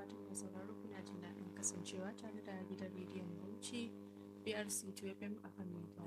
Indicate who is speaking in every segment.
Speaker 1: fatan mai sauraro kuna jin daɗin kasancewa tare da gidan rediyon Bauchi BRC 2FM a kan mita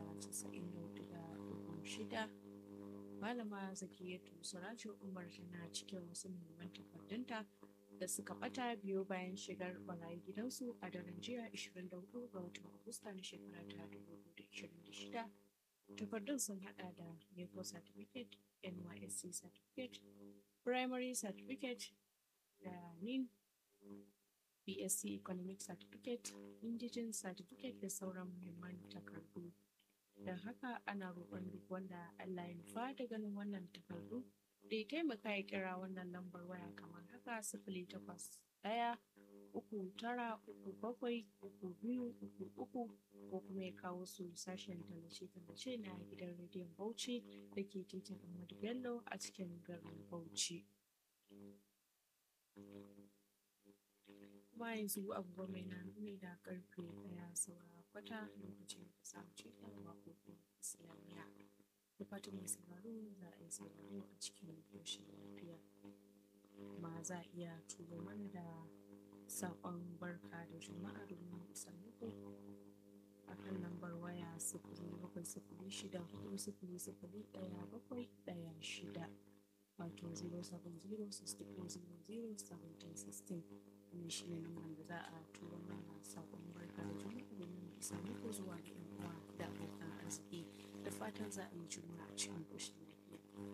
Speaker 1: 94.6 Malama Zakiyatu Surajo Umar tana cikin wasu muhimman takardunta da suka bata biyo bayan shigar barayi gidansu a daren jiya 24 ga watan Agusta na shekara ta 2026. Takardun sun hada da NECO certificate, NYSC certificate, primary certificate da NIN, BSc economic certificate, indigen certificate da sauran muhimman takardu. Don haka ana roƙon duk wanda Allah ya nufa da ganin wannan takardu da ya taimaka ya kira wannan lambar waya kamar haka sifili takwas ɗaya uku tara uku bakwai uku biyu uku uku ko kuma ya kawo su sashen tallace-tallace na gidan rediyon Bauchi da ke titin Ahmadu Bello a cikin garin Bauchi. Kuma yanzu abubuwa mai na nuni da karfe ɗaya saura kwata lokacin da samu ce ɗan waƙoƙin Islamiyya. Da fatan mai sauraro za a yi sauraro a cikin ƙoshin lafiya. Kuma za a iya turo mana da saƙon barka da juma'a domin isar muku a kan lambar waya sifili bakwai sifili shida hudu sifili sifili ɗaya bakwai ɗaya shida wato 070-6400-1716 wannan shi ne lambar da za a turo mana saƙon barka da juma'a domin isar muku zuwa da 'yan uwa da abokan arziki da fatan za a yi juma'a cikin ƙoshin